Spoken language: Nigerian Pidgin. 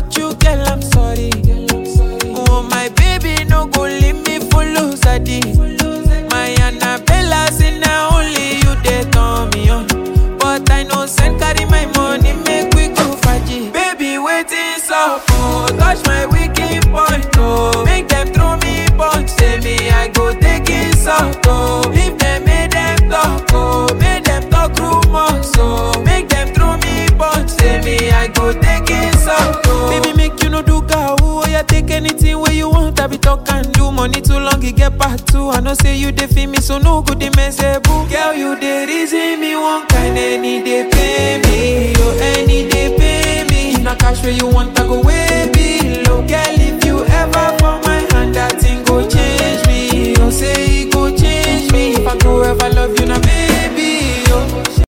hurt you, girl, I'm sorry. Oh, my baby, no go leave me for lose My Annabella, say now only you they turn me on. But I know send carry my money, make we go faji. Baby, waiting so oh, touch my wicked point, oh. Make them throw me punch, say me I go take it out, oh. If them make them talk, oh, make them talk rumors, oh. Make them throw me punch, say me I go take it out, oh. Baby, make you no do gawu, oh yeah, take anything where you want, I be talk and do. Money too long, it get part two. I know say you dey feel me, so no good, they mess boo. Girl, you dey reason me one kind, any day pay me, oh, any day pay me. If na cash where you want, I go way below. Girl, if you ever for my hand, that thing go change me. Oh, say it go change me. If I go ever love you, now